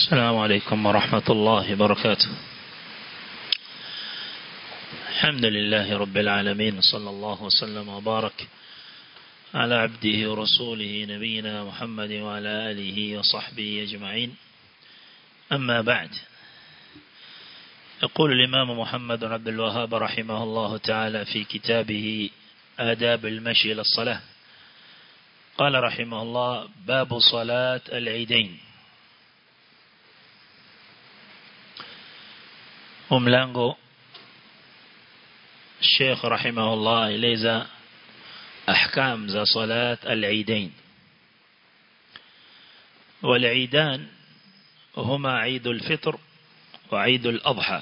السلام عليكم ورحمة الله وبركاته الحمد لله رب العالمين صلى الله وسلم وبارك على عبده ورسوله نبينا محمد وعلى آله وصحبه أجمعين أما بعد يقول الإمام محمد بن عبد الوهاب رحمه الله تعالى في كتابه آداب المشي إلى الصلاة قال رحمه الله باب صلاة العيدين وملانغو الشيخ رحمه الله إليزا أحكام ذا صلاة العيدين والعيدان هما عيد الفطر وعيد الأضحى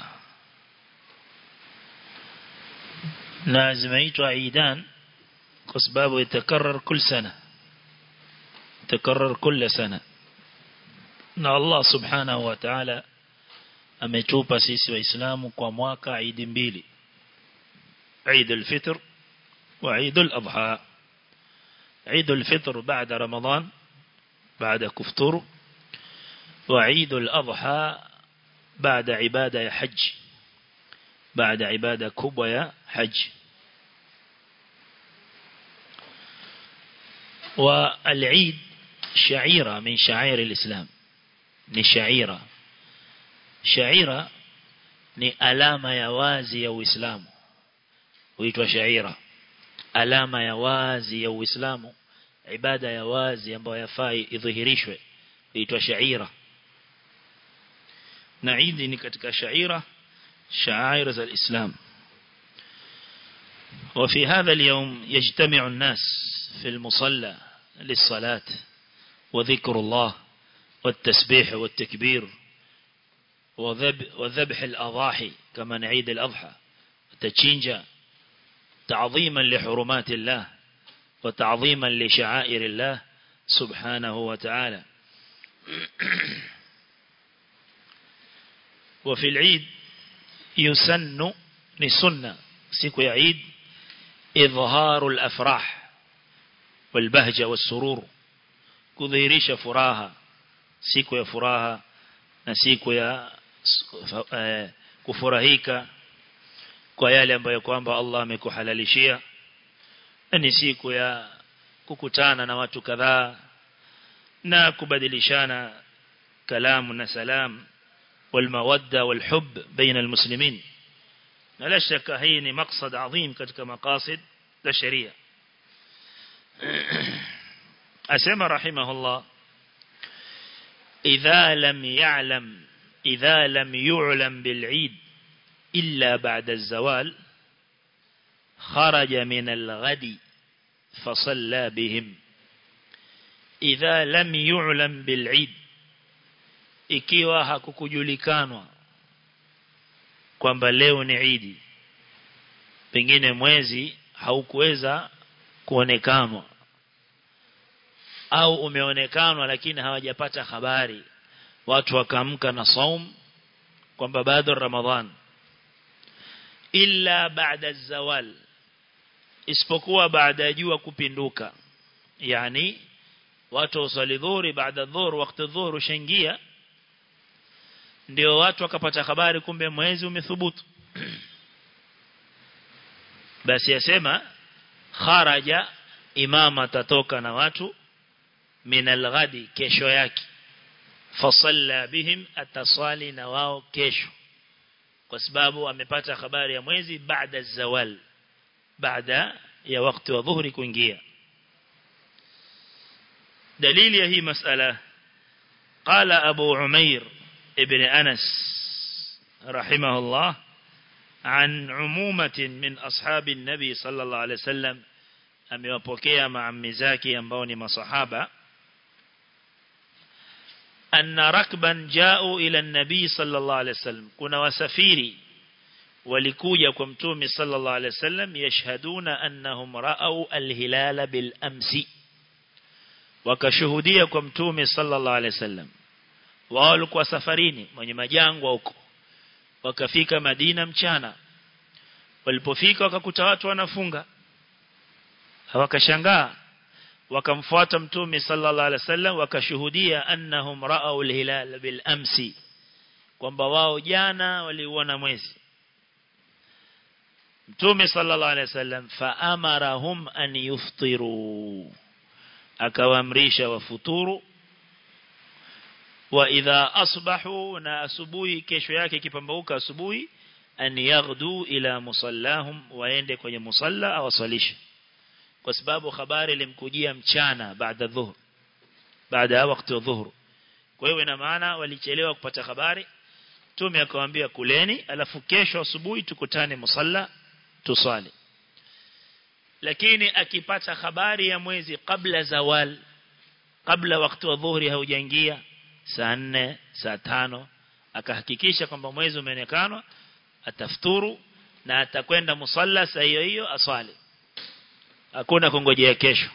نازميت عيدان كسباب يتكرر كل سنة يتكرر كل سنة na Allah subhanahu wa ta'ala ametupa sisi waislamu kwa mwaka idi mbili Eid al-Fitr wa Eid al-Adha Eid al-Fitr baada Ramadan baada kufuturu wa Eid al-Adha baada ibada ya hajj baada ibada kubwa ya hajj والعيد شعيرة من شعائر الإسلام ni shaira shaira ni alama ya wazi ya Uislamu huitwa shaira alama ya wazi ya Uislamu ibada ya wazi ambayo yafai idhihirishwe huitwa shaira na Eid ni katika shaira شعائر الإسلام وفي هذا اليوم يجتمع الناس في المصلى للصلاة وذكر الله والتسبيح والتكبير وذبح الأضاحي كما نعيد الأضحى تتشينجا تعظيما لحرمات الله وتعظيما لشعائر الله سبحانه وتعالى وفي العيد يسن لسنة سيكو يعيد إظهار الأفراح والبهجة والسرور كذيريش فراها siku ya furaha na siku ya eh, kufurahika kwa yale ambayo kwamba Allah amekuhalalishia ni siku ya kukutana na watu kadhaa na kubadilishana kalamu na salam والمودة والحب بين المسلمين لا شك هي مقصد عظيم katika مقاصد la sharia asema rahimahullah إذا لم يعلم إذا لم يعلم بالعيد إلا بعد الزوال خرج من الغد فصلى بهم إذا لم يعلم بالعيد ikiwa hakukujulikanwa kwamba leo ni Idi pengine mwezi haukuweza kuonekanwa au umeonekanwa lakini hawajapata habari watu wakaamka na saum kwamba bado ramadhan illa baada zawal isipokuwa baada ya jua kupinduka yani watu wasali dhuhuri baada dhuhur wakati dhuhur ushaingia ndio watu wakapata habari kumbe mwezi umethubutu basi yasema kharaja imama atatoka na watu min alghadi kesho yake fasalla bihim ataswali na wao kesho kwa sababu amepata habari ya mwezi baada zawal baada ya wakati wa dhuhuri kuingia dalili ya hii masala قال أبو عمير ابن أنس رحمه الله عن عمومة من أصحاب النبي صلى الله عليه وسلم amewapokea maammi zake ambao ni masahaba anna rakban jao ila nabii sallallahu alaihi wasallam kuna wasafiri walikuja kwa mtume sallallahu alaihi wasallam yashhaduna annahum ra'au alhilala bil amsi wakashuhudia kwa mtume sallallahu alaihi wasallam wao walikuwa safarini mwenye majangwa huko wakafika Madina mchana walipofika wakakuta watu wanafunga hawakashangaa wakamfuata mtume sallallahu alaihi wasallam wakashuhudia annahum ra'au al-hilal bil amsi kwamba wao jana waliuona mwezi mtume sallallahu alaihi wasallam faamarahum an yuftiru akawaamrisha wafuturu wa idha asbahu na asubuhi kesho yake kipambauka asubuhi an yaghdu ila musallahum waende kwenye musalla au wasalishe kwa sababu habari ilimkujia mchana baada dhuhur baada ya wakati wa dhuhur kwa hiyo ina maana walichelewa kupata habari tume akawaambia kuleni alafu kesho asubuhi tukutane musalla tusali lakini akipata habari ya mwezi kabla zawal kabla wakati wa dhuhuri haujaingia saa 4 saa tano akahakikisha kwamba mwezi umeonekana atafuturu na atakwenda musalla saa hiyo hiyo aswali hakuna kungojea kesho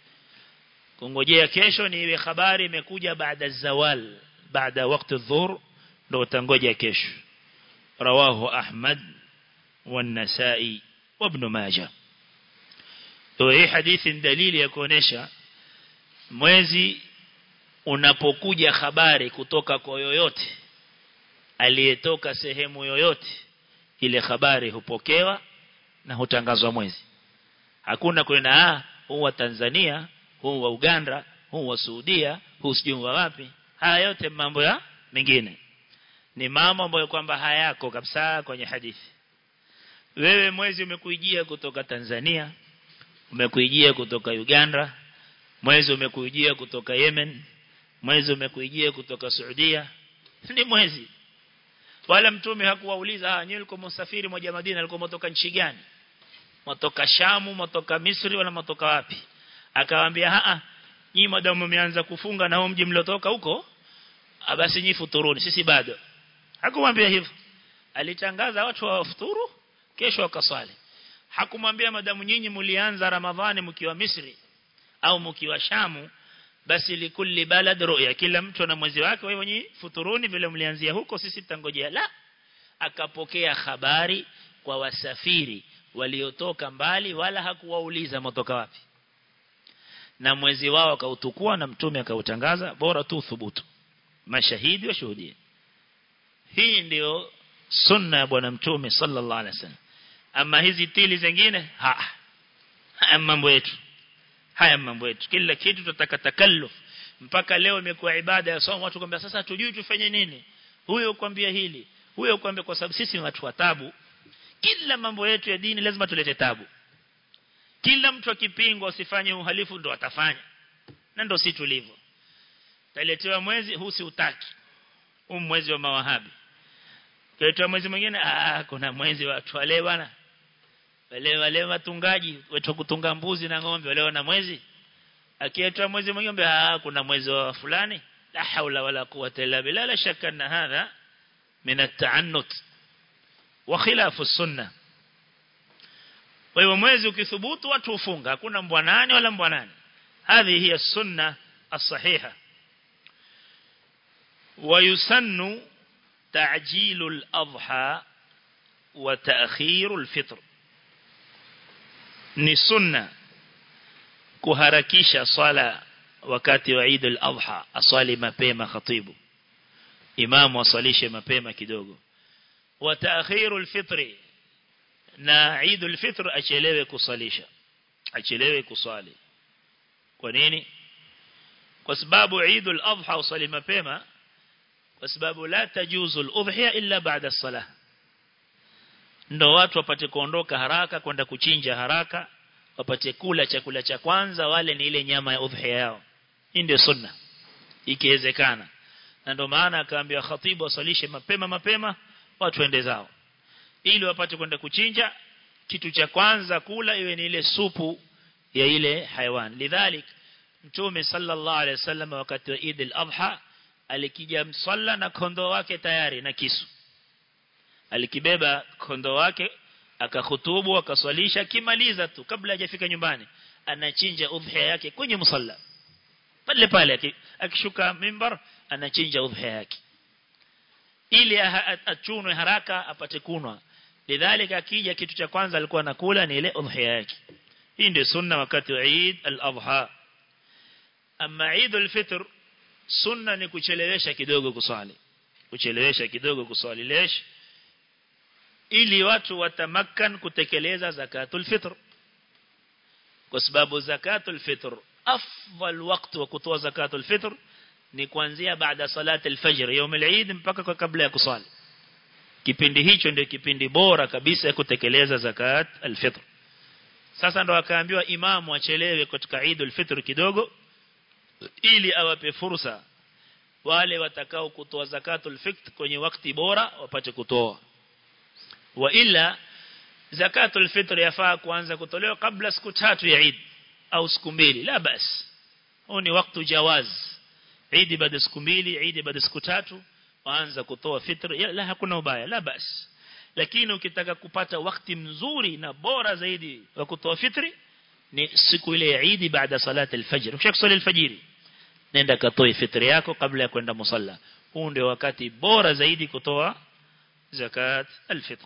kungojea kesho ni iwe habari imekuja baada zawal baada wakati dhuhur ndio utangoja kesho rawahu ahmad والنسائي وابن ماجه hii hadithi ni dalili ya kuonesha mwezi unapokuja habari kutoka kwa yoyote aliyetoka sehemu yoyote ile habari hupokewa na hutangazwa mwezi hakuna kwenda ah huu wa Tanzania huu wa Uganda huu wa Saudia huu sijui wa wapi haya yote mambo ya mengine ni mambo ambayo kwamba hayako kabisa kwenye hadithi wewe mwezi umekuijia kutoka Tanzania umekuijia kutoka Uganda mwezi umekuijia kutoka Yemen mwezi umekuijia kutoka Saudia ni mwezi wala mtume hakuwauliza ah nyinyi mko msafiri moja Madina alikuwa mtoka nchi gani mtoka Shamu mtoka Misri wala mtoka wapi akawaambia a nyinyi madamu mmeanza kufunga na huo mji mliotoka huko basi nyinyi futuruni sisi bado hakumwambia hivyo alitangaza watu wa futuru kesho wakaswali hakumwambia madamu nyinyi mlianza ramadhani mkiwa Misri au mkiwa Shamu basi likulli balad ru'ya kila mtu na mwezi wake wewe nyinyi futuruni vile mlianzia huko sisi tutangojea la akapokea habari kwa wasafiri waliotoka mbali wala hakuwauliza mtoka wapi na mwezi wao akautukua na mtume akautangaza bora tu thubutu mashahidi washuhudie hii ndio sunna ya bwana mtume sallallahu alaihi wasallam ama hizi tili zingine ha haya mambo yetu haya mambo yetu kila kitu tutataka takalluf mpaka leo imekuwa ibada ya somo watu kwambia sasa tujui tufanye nini huyo kwambia hili huyo kwambia kwa sababu sisi ni watu wa tabu kila mambo yetu ya dini lazima tulete tabu kila mtu akipingwa usifanye uhalifu ndo atafanya na ndo si tulivyo taletewa mwezi huu si utaki huu mwezi wa mawahabi Kaitwa mwezi mwingine ah kuna mwezi wa watu wale bwana. Wale wale watungaji wetu kutunga mbuzi na ng'ombe wale wana mwezi. Akiitwa mwezi mwingine ah kuna mwezi wa fulani. La haula wala quwwata illa billah la shakka anna hadha min at-ta'annut wa khilafu sunna. Kwa hiyo mwezi ukithubutu watu ufunga hakuna mbwanani wala mbwanani. Hadhi hiya sunna as-sahiha. ويسن تعجيل الأضحى وتأخير الفطر ni sunna kuharakisha swala wakati wa Eid al-Adha aswali mapema khatibu imamu asalishe mapema kidogo wa ta'khiru al-fitri na Eid al-Fitr achelewe kusalisha achelewe kuswali kwa nini kwa sababu Eid al-Adha usali mapema kwa sababu la tajuzu al-udhiya illa ba'da as-salah ndo watu wapate kuondoka haraka kwenda kuchinja haraka wapate kula chakula cha kwanza wale ni ile nyama ya udhiya yao hii ndio sunna ikiwezekana na ndio maana akaambia khatibu asalishe mapema mapema watu ende zao ili wapate kwenda kuchinja kitu cha kwanza kula iwe ni ile supu ya ile haiwan lidhalik mtume sallallahu alaihi wasallam wakati wa Eid al-Adha alikija msalla na kondoo wake tayari na kisu alikibeba kondoo wake akahutubu akaswalisha kimaliza tu kabla hajafika nyumbani anachinja udhiya yake kwenye msalla pale pale akishuka mimbar anachinja udhiya yake ili achunwe haraka apate kunwa lidhalika akija kitu cha kwanza alikuwa anakula ni ile udhiya yake hii ndio sunna wakati wa Eid al-Adha ama Eidul Fitr sunna ni kuchelewesha kidogo kuswali kuchelewesha kidogo kuswali lesh ili watu watamakkan kutekeleza zakatul fitr kwa sababu zakatul fitr afdal wakati wa kutoa zakatul fitr ni kuanzia baada salati al-fajr يوم العيد mpaka kwa kabla ya kusali kipindi hicho ndio kipindi bora kabisa ya kutekeleza zakat al-fitr sasa ndo akaambiwa imamu achelewe katika Eid al-Fitr kidogo ili awape fursa wale watakao kutoa zakatul fitr kwenye wakati bora wapate kutoa wa ila zakatul fitr yafaa kuanza kutolewa kabla siku tatu ya Eid au siku mbili la basi huu ni wakati jawaz Eid baada siku mbili Eid baada siku tatu waanza kutoa fitr la hakuna ubaya la basi lakini ukitaka kupata wakati mzuri na bora zaidi wa kutoa fitri ni siku ile ya Eid baada salati al-fajr ukishakusali al-fajr nenda katoe fitri yako kabla ya kwenda musalla huu ndio wakati bora zaidi kutoa zakat al-fitr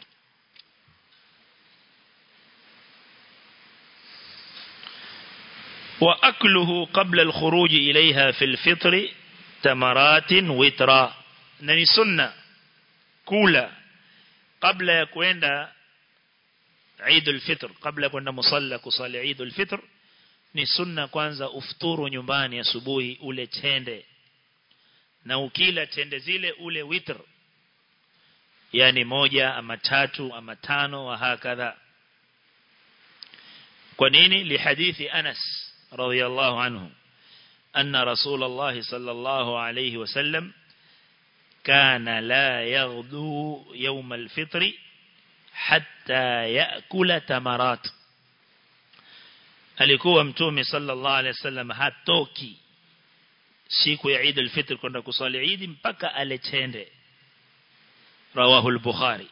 وأكله قبل الخروج إليها في الفطر تمرات وترا نني سنة كولا قبل يكوين عيد الفطر قبل يكوين مصلى كصالي عيد الفطر ni sunna kwanza ufuturu nyumbani asubuhi ule tende na ukila tende zile ule witr yani moja ama tatu ama tano wa hakadha kwa nini li hadithi Anas radiyallahu anhu anna rasulullah sallallahu alayhi wasallam kana la yaghdu yawm al-fitr hatta yaakula tamarat alikuwa mtume sallallahu alayhi wasallam hatoki siku ya Eid al-Fitr kwenda kusali Eid mpaka aletende rawahu al-Bukhari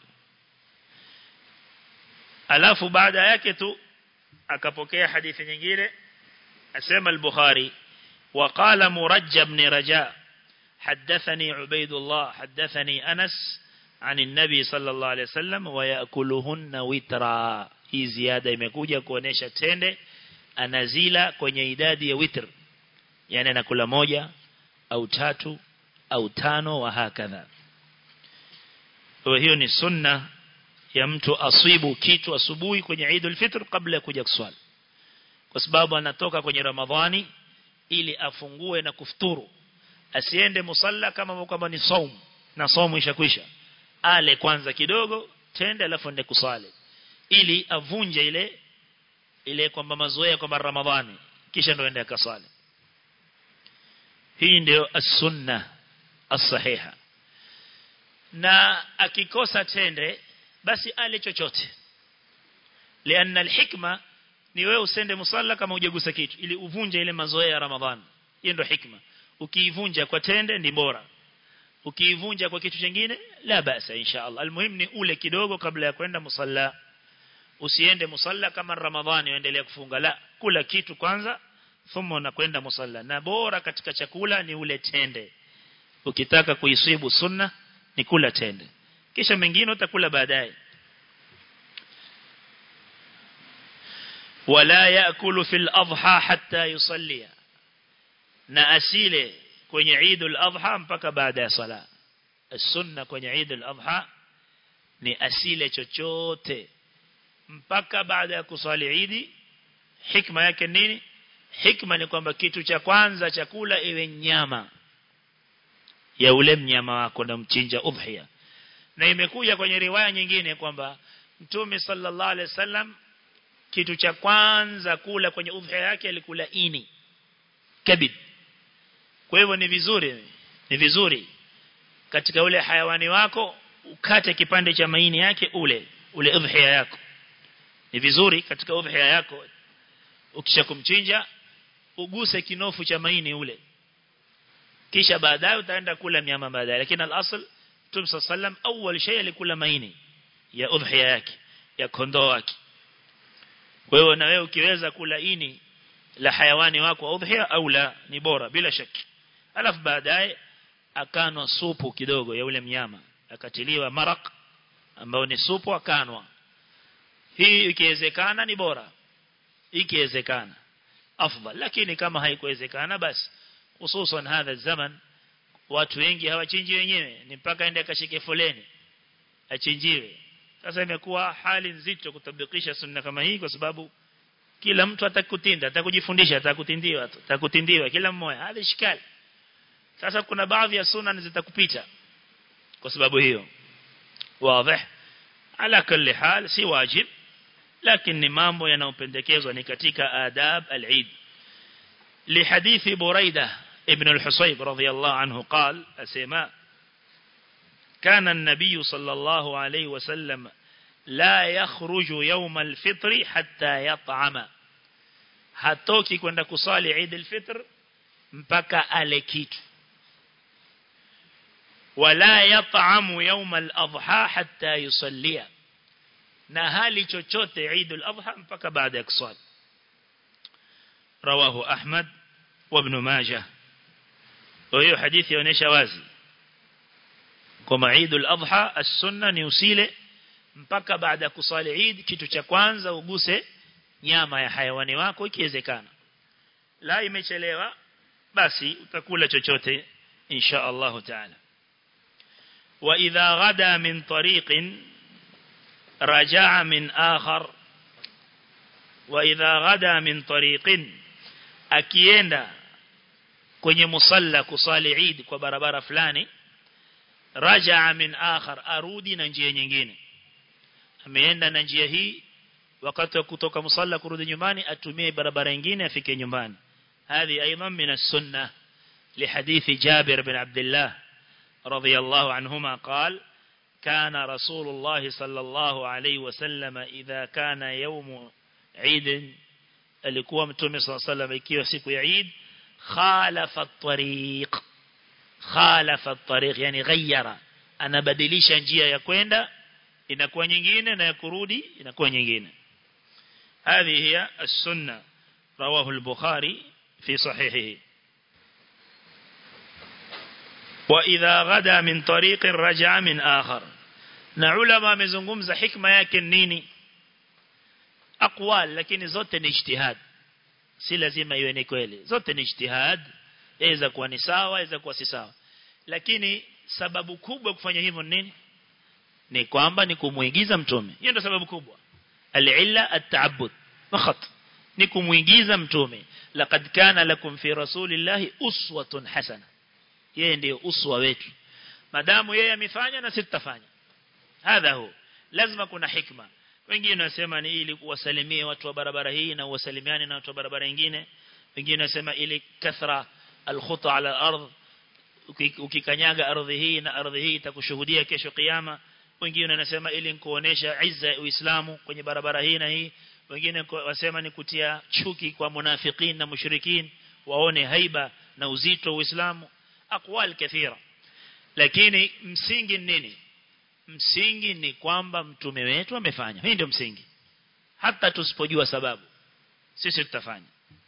alafu baada yake tu akapokea hadithi nyingine asema al-Bukhari وقال مرجب بن رجاء حدثني عبيد الله حدثني أنس عن النبي صلى الله عليه وسلم ويأكلهن وترا hii ziada imekuja kuonesha tende anazila kwenye idadi ya witr yani anakula moja au tatu au tano wa hakadha kwa hiyo ni sunna ya mtu asibu kitu asubuhi kwenye Eid al-Fitr kabla ya kuja kuswali kwa sababu anatoka kwenye Ramadhani ili afungue na kufuturu asiende musalla kama kwamba ni saum na saumu ishakwisha ale kwanza kidogo tende alafu ende kusali ili avunje ile ile kwamba mazoea kwamba Ramadhani kisha ndo ende akasali hii ndio as-sunna as-sahiha na akikosa tende basi ale chochote lianna al-hikma ni wewe usende musalla kama hujagusa kitu ili uvunje ile mazoea ya Ramadhani hiyo ndio hikma ukiivunja kwa tende ni bora ukiivunja kwa kitu kingine la basa inshallah almuhim ni ule kidogo kabla ya kwenda musalla usiende musalla kama Ramadhani uendelee kufunga la kula kitu kwanza thumma unakwenda musalla na bora katika chakula ni ule tende ukitaka kuisibu sunna ni kula tende kisha mengine utakula baadaye wala yaakulu fil adha hatta yusallia na asile kwenye Eid al-Adha mpaka baada ya sala sunna kwenye Eid al-Adha ni asile chochote mpaka baada ya kusali Eid hikma yake nini hikma ni kwamba kitu cha kwanza chakula iwe nyama ya ule mnyama wako na mchinja udhiya na imekuja kwenye riwaya nyingine kwamba Mtume sallallahu alaihi wasallam kitu cha kwanza kula kwenye udhiya yake alikula ini kabid kwa hivyo ni vizuri ni vizuri katika ule hayawani wako ukate kipande cha maini yake ule ule udhiya yako ni vizuri katika udhiya yako ukisha kumchinja uguse kinofu cha maini ule kisha baadaye utaenda kula nyama baadaye lakini al-asl Mtume sallam awwal shay alikula maini ya udhiya yake ya kondoo wake kwa hiyo na wewe ukiweza kula ini la hayawani wako udhiya au la ni bora bila shaki alafu baadaye akanwa supu kidogo ya ule mnyama akatiliwa marak ambao ni supu akanwa hii ikiwezekana ni bora ikiwezekana afdal lakini kama haikuwezekana basi hususan hadha zaman watu wengi hawachinji wenyewe ni mpaka aende akashike foleni achinjiwe sasa imekuwa hali nzito kutabikisha sunna kama hii kwa sababu kila mtu atakutinda atakujifundisha atakutindiwa atakutindiwa kila mmoja hadi shikali sasa kuna baadhi ya sunna zitakupita kwa sababu hiyo wazi ala kulli hal si wajib lakini mambo yanayopendekezwa ni katika adab al-Eid لحديث بريدة ابن الحصيب رضي الله عنه قال أسماء كان النبي صلى الله عليه وسلم لا يخرج يوم الفطر حتى يطعم hatoki kwenda kusali Eid al-Fitr mpaka ale kitu wala yat'amu yawm al-adha hatta yusallia na hali chochote Eid al-Adha mpaka baada ya kusali rawahu Ahmad wa Ibn Majah hiyo hadithi inaonyesha wazi kwa Eid al-Adha as-sunna ni usile mpaka baada ya kusali Eid kitu cha kwanza uguse nyama ya hayawani wako ikiwezekana la imechelewa basi utakula chochote insha Allah taala wa idha ghada min tariqin raja'a min akhar wa idha ghada min tariqin akienda kwenye musalla kusali Eid kwa barabara fulani raja'a min akhar arudi na njia nyingine ameenda na njia hii wakati wa kutoka musalla kurudi nyumbani atumie barabara nyingine afike nyumbani هذه أيضا من السنة لحديث جابر بن عبد الله رضي الله عنهما قال كان رسول الله صلى الله عليه وسلم إذا كان يوم عيد alikuwa mtume صلى الله عليه وسلم ikiwa siku ya Eid khalafa at-tariq khalafa at-tariq yani ghayyara anabadilisha njia ya kwenda inakuwa nyingine na ya kurudi inakuwa nyingine هذه هي السنة رواه البخاري في صحيحه وإذا غدا من طريق رجع من آخر na ulama amezungumza hikma yake nini aqwal lakini zote ni ijtihad si lazima iwe ni kweli zote ni ijtihad inaweza kuwa ni sawa inaweza kuwa si sawa lakini sababu kubwa kufanya hivyo nini ni kwamba ni kumuigiza mtume hiyo ndio sababu kubwa al-illa at-ta'abbud fakhat ni kumuigiza mtume laqad kana lakum fi rasulillahi uswatun hasana yeye ndiyo uswa wetu madamu yeye amefanya na sisi tutafanya hadha hu lazima kuna hikma wengine wasema ni ili kuwasalimia watu wa barabara hii na uwasalimiane na watu wa barabara nyingine wengine wasema ili kathra alkhuta ala ardh ukikanyaga ardhi hii na ardhi hii itakushuhudia kesho kiyama wengine wanasema ili kuonesha izza ya Uislamu kwenye barabara hii na hii wengine wasema ni kutia chuki kwa munafikin na mushrikin waone haiba na uzito wa Uislamu aqwal kathira lakini msingi nini msingi ni kwamba mtume wetu amefanya hii ndio msingi hata tusipojua sababu sisi tutafanya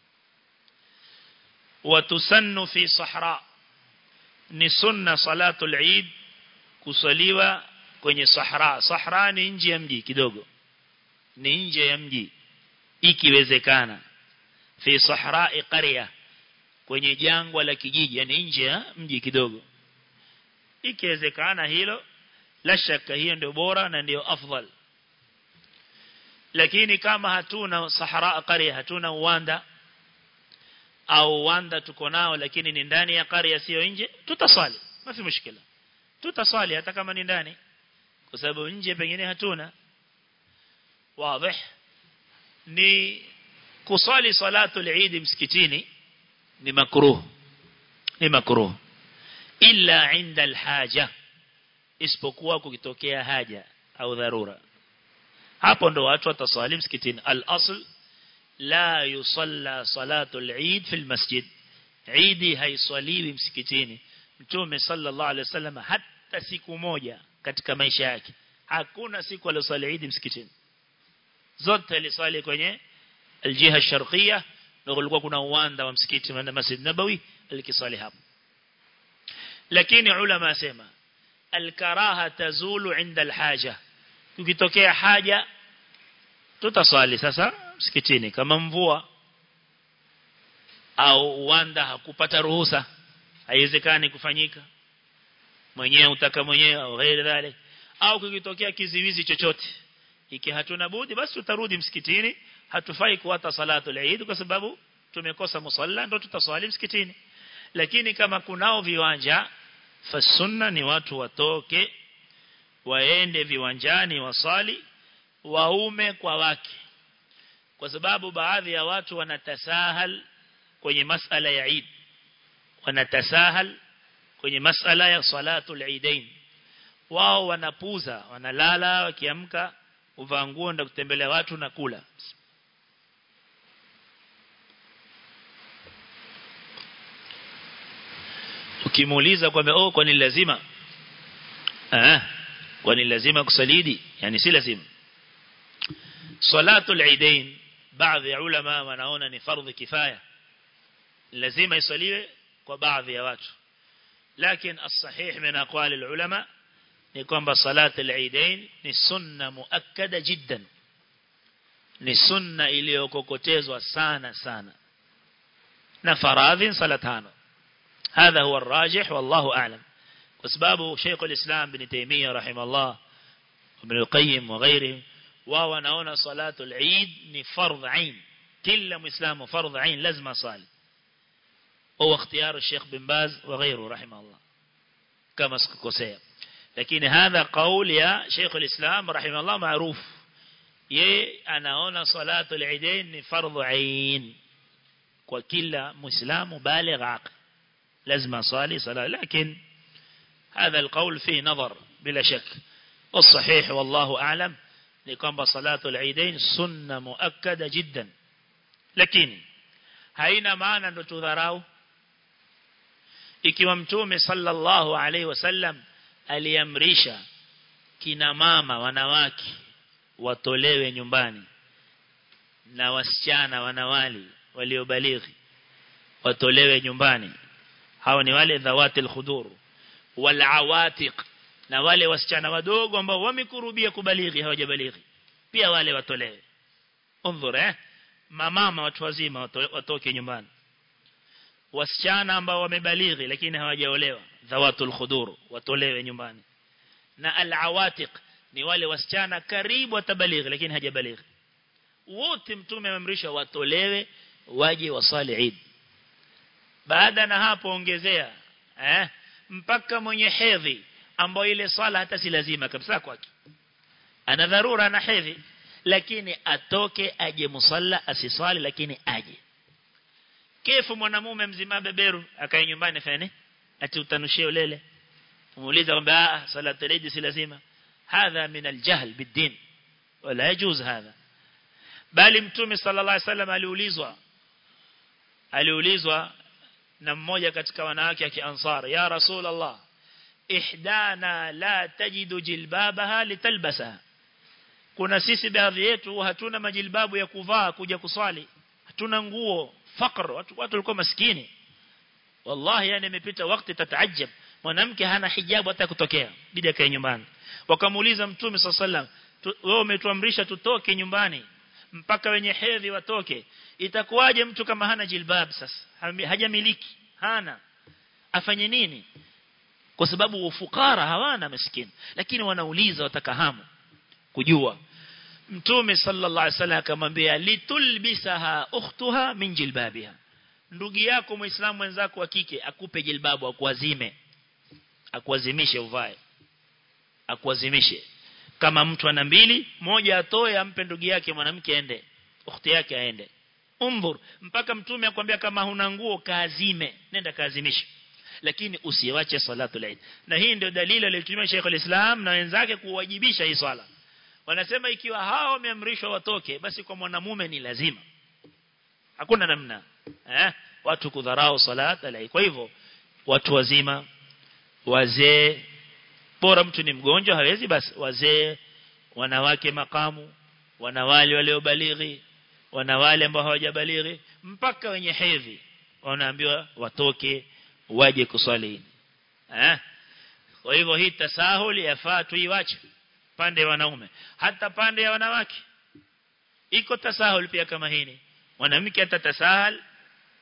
watusannu fi sahra ni sunna salatul eid kusaliwa kwenye sahra sahra ni nje ya mji kidogo ni nje ya mji ikiwezekana fi sahra qarya kwenye jangwa la kijiji yani nje ya mji kidogo ikiwezekana hilo la shaka hiyo ndio bora na ndio afdal lakini kama hatuna sahara qarya hatuna uwanda au uwanda tuko nao lakini ni ndani ya qarya sio nje tutasali mafi mushkila tutasali hata kama ni ndani kwa sababu nje pengine hatuna wazi ni kusali salatu al-Eid msikitini ni makruh ni makruh illa inda al-haja isipokuwa kukitokea haja au dharura hapo ndo watu watasali msikitini al-asl la yusalla salatu al-Eid fi al-masjid Eid haiswaliwi msikitini Mtume sallallahu alaihi wasallam hata siku moja katika maisha yake hakuna siku aliyosali Eid msikitini zote alisali kwenye aljiha sharqiyya na kulikuwa kuna uwanda wa msikiti wa Masjid Nabawi alikisali hapo lakini ulama asema alkaraha tazulu inda alhaja ukitokea haja tutaswali sasa msikitini kama mvua au uwanda hakupata ruhusa haiwezekani kufanyika mwenyewe utaka mwenyewe au ghairi dhalik au kikitokea kiziwizi chochote iki hatuna budi basi tutarudi msikitini hatufai kuwata salatu al-Eid kwa sababu tumekosa musalla ndo tutaswali msikitini lakini kama kunao viwanja fasunna ni watu watoke waende viwanjani wasali waume kwa wake kwa sababu baadhi ya watu wanatasahal kwenye masala ya Eid wanatasahal kwenye masala ya salatu al-Eidain wao wanapuza wanalala wakiamka uvaa nguo ndio kutembelea watu na kula ukimuuliza kwamba oh kwani lazima ah kwani lazima kusalidi yani si lazima salatu al-eidain baadhi ya ulama wanaona ni fardhi kifaya lazima isaliwe kwa baadhi ya watu lakini as-sahih min aqwali al-ulama ni kwamba salatu al-eidain ni sunna muakkada jiddan ni sunna iliyokokotezwa sana sana na faradhi sala tano هذا هو الراجح والله أعلم وسبابه شيخ الإسلام بن تيمية رحمه الله وابن القيم وغيره وهو نعون صلاة العيد نفرض عين كل مسلم فرض عين لازم صالي هو اختيار الشيخ بن باز وغيره رحمه الله كما سكوسيا لكن هذا قول يا شيخ الإسلام رحمه الله معروف يه anaona salatu al-eidain ni fardhu ain kwa kila muislamu baligh aqil لازم أصلي صلاة لكن هذا القول فيه نظر بلا شك والصحيح والله أعلم لكم صلاة العيدين سنة مؤكدة جدا لكن haina maana ndo tudharau ikiwa mtume sallallahu alaihi wasallam aliamrisha kina mama wanawake watolewe nyumbani na wasichana wanawali waliobalighi watolewe nyumbani hao ni wale dhawatil khudur wal awatiq na wale wasichana wadogo ambao wamekurubia kubalighi hawajabalighi pia wale watolewe unzur eh mamama watu wazima watoke nyumbani wasichana ambao wamebalighi lakini hawajaolewa dhawatul khudur watolewe nyumbani na al awatiq ni wale wasichana karibu watabalighi lakini hajabalighi wote mtume amemrisha watolewe waje wasali Eid baada na hapo ongezea eh mpaka mwenye hedhi ambao ile swala hata si lazima kabisa kwake ana dharura na hedhi lakini atoke aje musalla asiswali lakini aje kefu mwanamume mzima beberu akae nyumbani fanye ati utanushie ulele umuuliza kwamba ah salatu al si lazima hadha min aljahl bidin wala yajuz hadha bali mtume sallallahu alaihi wasallam aliulizwa aliulizwa na mmoja katika wanawake ya kiansar ya rasulullah ihdana la tajidu jilbabaha litalbasaha kuna sisi baadhi yetu hatuna majilbabu ya kuvaa kuja kuswali hatuna nguo fakr watu watu walikuwa maskini wallahi yani imepita wakati tataajab mwanamke hana hijabu hata kutokea bidi akae nyumbani wakamuuliza mtume sallallahu wewe umetuamrisha tutoke nyumbani mpaka wenye hedhi watoke itakuwaje mtu kama hana jilbab sasa hajamiliki hana afanye nini kwa sababu ufukara hawana maskini lakini wanauliza watakahamu kujua mtume sallallahu alaihi wasallam akamwambia litulbisaha ukhtuha min jilbabiha ndugu yako muislamu mwenzako wa kike akupe jilbabu akuazime akuazimishe uvae akuazimishe kama mtu ana mbili moja atoe ampe ndugu yake mwanamke aende ukhti yake aende umdhur mpaka mtume akwambia kama huna nguo kaazime nenda kaazimishe lakini usiwache salatu al na hii ndio dalili aliyotumia Sheikh al-Islam na wenzake kuwajibisha hii swala wanasema ikiwa hao wameamrishwa watoke basi kwa mwanamume ni lazima hakuna namna eh watu kudharau salat al kwa hivyo watu wazima wazee bora mtu ni mgonjwa hawezi basi wazee wanawake makamu wanawali waliobalighi wanawali ambao hawajabalighi mpaka wenye hedhi wanaambiwa watoke waje kuswali eh kwa hivyo hii tasahuli yafaa tuiwache pande ya wanaume hata pande ya wanawake iko tasahul pia kama hini mwanamke atatasahal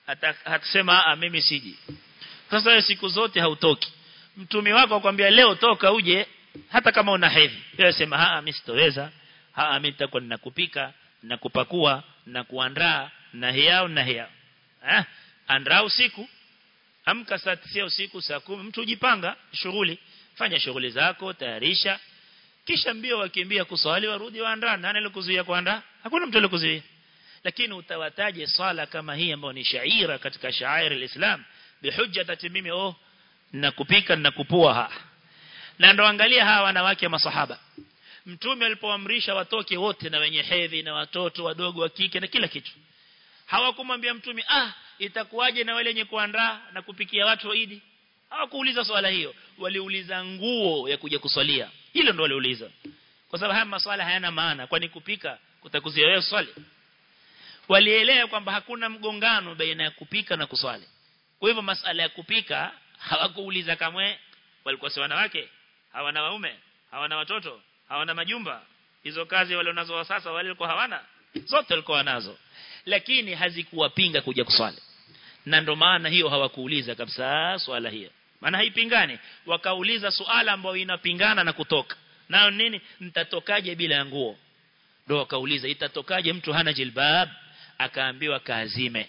hatasema ah mimi siji sasa siku zote hautoki mtumi wako akwambia leo toka uje hata kama una hedhi wewe sema ah mimi sitoweza ah mimi nitakuwa ninakupika nakupakua na kuandaa na hiao na hiao eh andaa usiku amka saa 9 usiku saa 10 mtu ujipanga shughuli fanya shughuli zako tayarisha kisha mbio wakimbia kuswali warudi waandaa nani alikuzuia kuandaa hakuna mtu alikuzuia lakini utawataje swala kama hii ambayo ni shaira katika shairi alislam bihujja tati mimi oh na kupika na kupua ha na ndo angalia hawa wanawake masahaba mtume alipoamrisha watoke wote na wenye hedhi na watoto wadogo wa kike na kila kitu hawakumwambia mtume ah itakuwaje na wale wenye kuandaa na kupikia watu wa Idi hawakuuliza swala hiyo waliuliza nguo ya kuja kuswalia hilo ndo waliuliza kwa sababu haya maswala hayana maana kwani kupika kutakuzia wewe swali walielewa kwamba hakuna mgongano baina ya kupika na kuswali kwa hivyo masala ya kupika hawakuuliza kamwe walikuwa si wanawake hawana waume hawana watoto hawana majumba hizo kazi wale nazo sasa wale walikuwa hawana zote walikuwa nazo lakini hazikuwapinga kuja kuswali na ndo maana hiyo hawakuuliza kabisa swala hiyo maana haipingani wakauliza suala ambayo inapingana na kutoka nayo nini mtatokaje bila nguo ndo wakauliza itatokaje mtu hana jilbab akaambiwa kaazime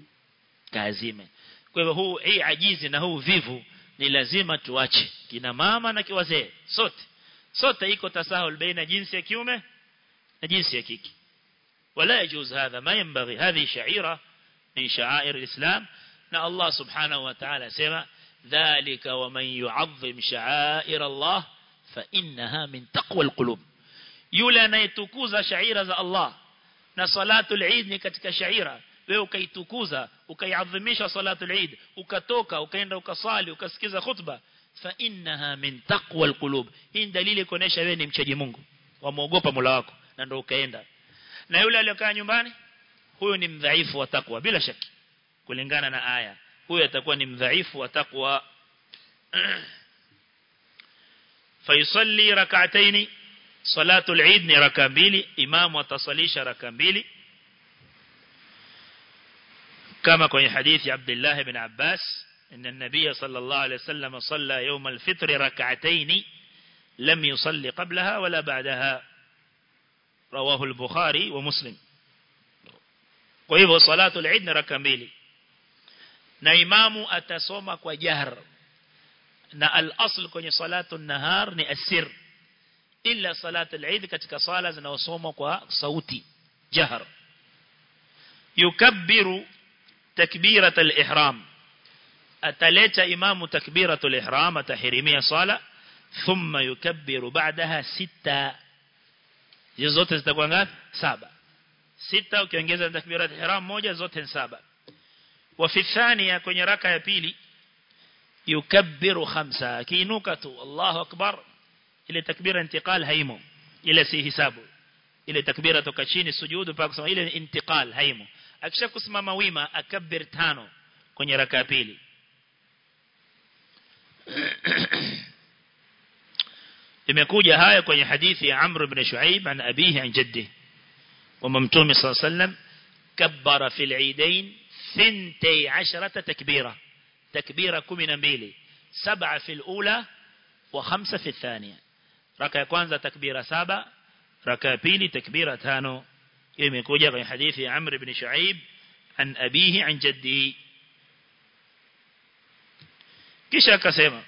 kaazime kwa hivyo huu hii ajizi na huu vivu ni lazima tuache kina mama na kiwazee sote sote iko tasahul baina jinsi ya kiume na jinsi ya kike ولا يجوز هذا ما ينبغي هذه شعيرة من شعائر الإسلام نا الله سبحانه وتعالى سمع ذلك ومن يعظم شعائر الله فإنها من تقوى القلوب يولى نيتكوز شعيرة الله na salatul eid ni katika shaira wewe ukaitukuza ukaiadhimisha salatul eid ukatoka ukaenda ukasali ukasikiza khutba fa innaha min taqwa alqulub hii dalili kuonesha wewe ni mchaji Mungu wamuogopa Mola wako na ndio ukaenda na yule aliyokaa nyumbani huyo ni mdhaifu wa takwa bila shaki kulingana na aya huyo atakuwa ni mdhaifu wa takwa fayusalli rak'ataini salatul eid ni raka mbili imamu atasalisha raka mbili kama kwenye hadithi Abdullah ibn Abbas ان النبي صلى الله عليه وسلم صلى يوم الفطر ركعتين لم يصلي قبلها ولا بعدها رواه البخاري ومسلم kwa hivyo salatu al-eid ni raka mbili na imamu atasoma kwa jahr na al-asl kwenye salatu an-nahar ni asir illa salatu al-eid katika sala zinazosomwa kwa sauti jahr yukabbiru takbirat al-ihram ataleta imamu takbiratul ihram atahirimia sala thumma yukabbiru ba'daha sita hizo zote zitakuwa ngapi saba sita ukiongeza takbirat ihram moja zote ni saba wa fi thania kwenye raka ya pili yukabbiru khamsa kiinuka tu Allahu akbar ile takbira intiqal haimo ile si hisabu ile takbira toka chini sujudu mpaka kusema ile intiqal haimo akisha kusimama wima akabbir tano kwenye raka ya pili imekuja haya kwenye hadithi ya Amr ibn Shuaib an abihi an jaddi kwamba mtume صلى الله عليه وسلم كبر في العيدين 12 تكبيرة تكبيرة 12 سبعة في الأولى وخمسة في الثانية ركعة kwanza تكبيرة سبعة ركعة pili تكبيرة tano imekuja kwenye hadithi ya Amr ibn Shuaib an abihi an jaddi kisha akasema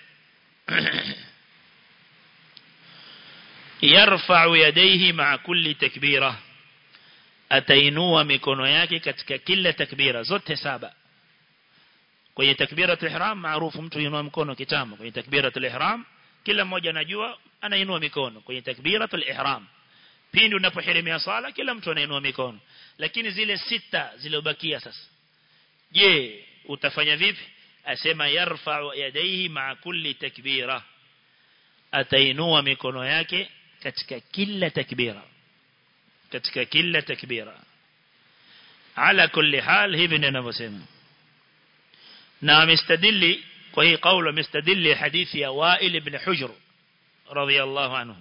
yarfa'u yadayhi ma'a kulli takbira atainua mikono yake katika kila takbira zote saba kwenye takbiratul ihram maarufu mtu inua mkono kitambo kwenye takbiratul ihram kila mmoja anajua anainua mikono kwenye takbiratul ihram pindi unapohirimia sala kila mtu anainua mikono lakini zile sita zilizobakia sasa je utafanya vipi asema yarfa'u yadayhi ma'a kulli takbira atainua mikono yake katika kila takbira katika kila takbira ala kulli hal hivi ndio ninavyosema na amestadili kwa hii kauli amestadili hadithi ya Wa'il ibn Hujr radiyallahu anhu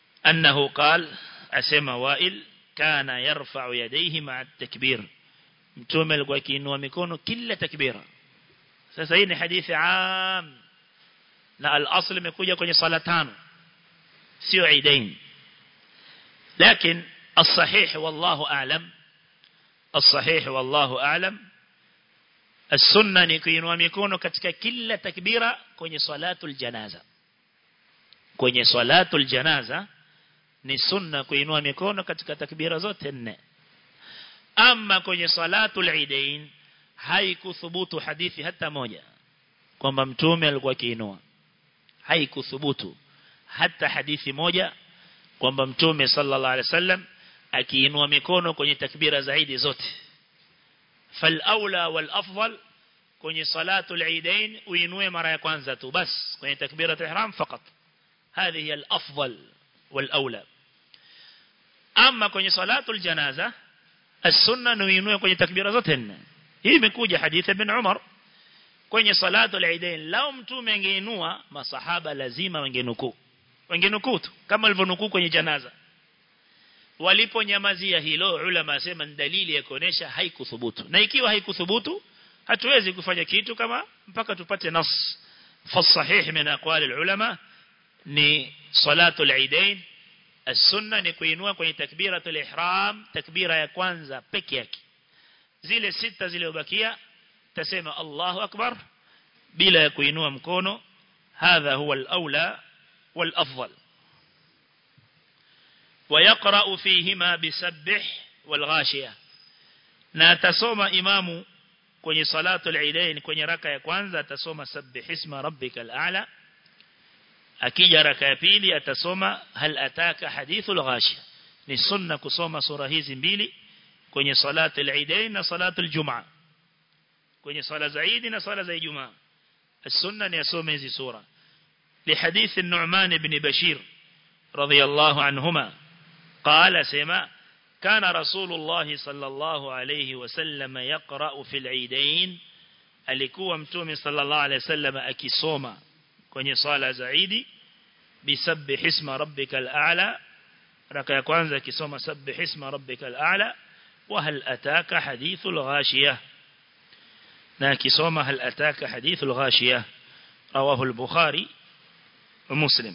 أنه قال أسمى وائل كان يرفع يديه مع التكبير mtume alikuwa akiinua mikono kila takbira sasa hii ni hadithi am na al-asl imekuja kwenye sala tano sio aidain lakini الصحيح والله أعلم الصحيح والله أعلم السنة نكينوا ميكونوا katika kila takbira kwenye salatul janaza kwenye salatul janaza ni sunna kuinua mikono katika takbira zote nne ama kwenye salatul idain haikuthubutu hadithi hata moja kwamba mtume alikuwa akiinua haikuthubutu hata hadithi moja kwamba mtume sallallahu alaihi wasallam akiinua mikono kwenye takbira zaidi zote fal aula wal afdal kwenye salatul idain uinue mara ya kwanza tu bas kwenye takbiratul ihram fakat هذه هي الأفضل والأولى أما kwenye salatul janaza السنة نوينوه kwenye takbira zote nne hii imekuja hadithi ibn Umar kwenye salatul idain lao mtume angeinua masahaba lazima wangenukuu wangenukuu tu kama walivyonukuu kwenye janaza waliponyamazia hilo ulama asema ni dalili ya kuonesha haikuthubutu na ikiwa haikuthubutu hatuwezi kufanya kitu kama mpaka tupate nas fasahih min aqwali ulama ni salatul idain as-sunna ni kuinua kwenye takbiratul ihram takbira ya kwanza peke yake zile sita zilizobakia tasema Allahu akbar bila ya kuinua mkono hadha huwa al-aula wal-afdal ويقرأ فيهما بسبح والغاشية na atasoma imamu kwenye salatul idain kwenye raka ya kwanza atasoma sabbih isma rabbikal a'la akija raka ya pili atasoma hal ataka hadithul ghashiya ni sunna kusoma sura hizi mbili kwenye salatul idain na salatul jumaa kwenye sala za Eid na sala za Ijumaa السنه ni asome hizi sura لحديث النعمان بن بشير رضي الله عنهما قال سما كان رسول الله صلى الله عليه وسلم يقرأ في العيدين alikuwa mtume sallallahu alayhi wasallam akisoma kwenye swala za Eid bisabbih isma rabbikal a'la raka ya kwanza akisoma sabbih isma rabbikal a'la wa hal ataka hadithul ghashiyah na akisoma hal ataka hadithul ghashiyah rawahu al-bukhari wa muslim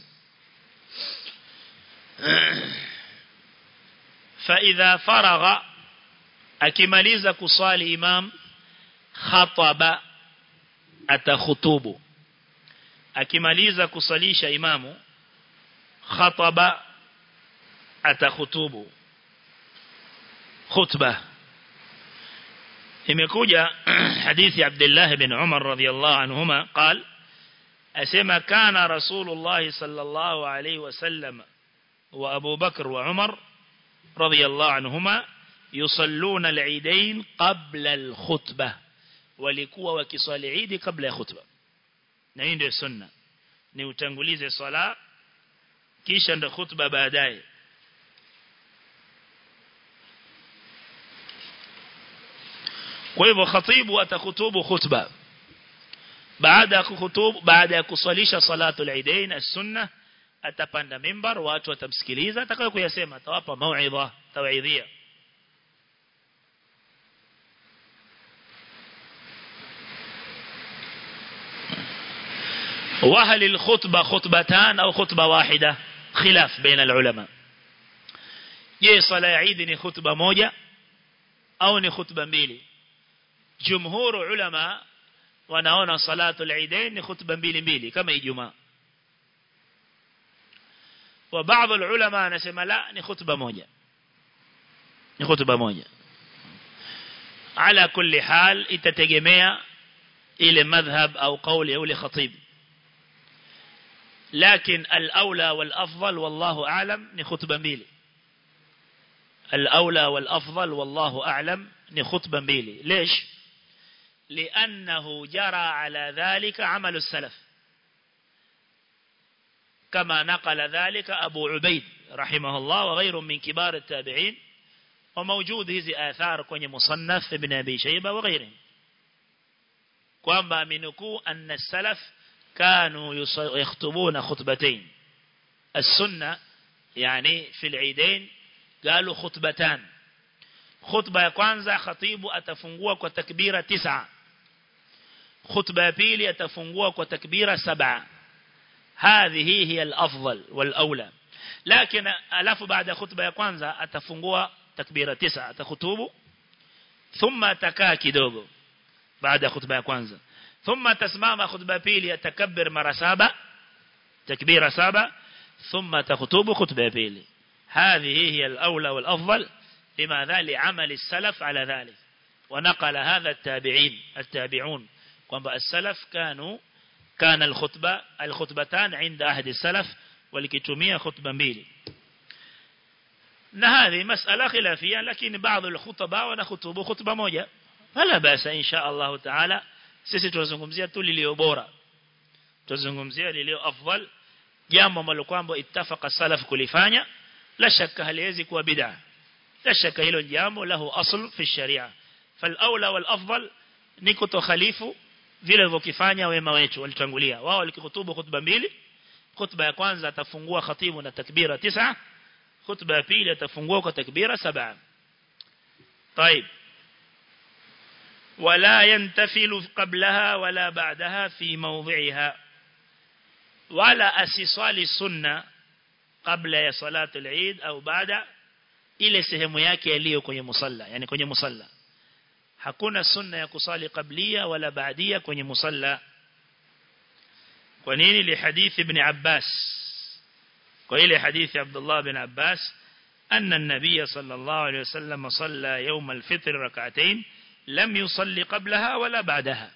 فإذا فرغ akimaliza kuswali imam khataba atakhutubu akimaliza kusalisha imamu khataba atakhutubu khutba imekuja hadithi Abdullah bin Umar radhiyallahu anhuma قال asema kana rasulullah sallallahu alayhi wasallam wa Abu Bakr wa Umar رضي الله عنهما يصلون العيدين قبل الخطبة walikuwa wakiswali Eid kabla ya khutba na hii ndio sunna ni utangulize swala kisha ndo khutba baadaye kwa hivyo khatibu atakutubu khutba baada ya kuhutubu baada ya kuswalisha salatul eidain as-sunnah atapanda mimbar watu watamsikiliza atakayo kuyasema atawapa mauidha tawaidhia وهل الخطبة خطبتان أو خطبة واحدة خلاف بين العلماء je sala ya Eid ni khutba moja au ni khutba mbili jumhuru ulama wanaona salatu al-Eidain ni khutba mbili mbili kama Ijumaa wa baadhi ulama anasema la ni khutba moja ni khutba moja ala kulli hal itategemea ile madhhab au kauli ya ule khatib لكن الأولى والأفضل والله أعلم نخطبة ميلي الأولى والأفضل والله أعلم نخطبة ميلي ليش لأنه جرى على ذلك عمل السلف كما نقل ذلك أبو عبيد رحمه الله وغير من كبار التابعين وموجود هذه آثار كوني مصنف ابن أبي شيبة وغيرهم kwamba amenukuu anna السلف كانوا يخطبون خطبتين السنة يعني في العيدين قالوا خطبتان khutba ya kwanza khatibu atafungua kwa takbira tisa khutba ya pili atafungua kwa takbira saba هذه هي الأفضل والأولى لكن ألف بعد خطبة ya kwanza atafungua takbira tisa atakhutubu thumma atakaa kidogo baada ya khutba ya kwanza thumma tasimama khutba pili atakabbir mara saba takbira saba thumma takhutubu khutba ya pili هذه هي الأولى والأفضل لماذا لعمل السلف على ذلك ونقل هذا التابعين التابعون kwamba السلف كانوا كان الخطبة الخطبتان عند أحد السلف ولكتمية خطبة mbili na هذه مسألة خلافية لكن بعض الخطباء ونخطبوا خطبة moja فلا بأس إن شاء الله تعالى sisi tunazungumzia tu lilio bora tunazungumzia lilio afdal jambo ambalo kwamba ittafaqa salaf kulifanya la shakka haliwezi kuwa bid'a la shakka hilo jambo lahu asl fi sharia fal aula wal afdal ni kutokhalifu vile walivyofanya wema wetu walitangulia wao walikhutubu khutba mbili khutba ya kwanza atafungua khatibu na takbira tisa khutba ya pili atafungua kwa takbira saba طيب ولا ينتفل قبلها ولا بعدها في موضعها ولا أسيصال السنة قبل ya صلاة العيد أو بعد ile sehemu yake iliyo kwenye musalla yani kwenye musalla hakuna sunna ya kusali qablia wala baadia kwenye musalla kwa nini li hadithi ibn Abbas kwa ile hadithi Abdullah bin Abbas أن النبي صلى الله عليه وسلم صلى يوم الفطر ركعتين لم يصلي قبلها ولا بعدها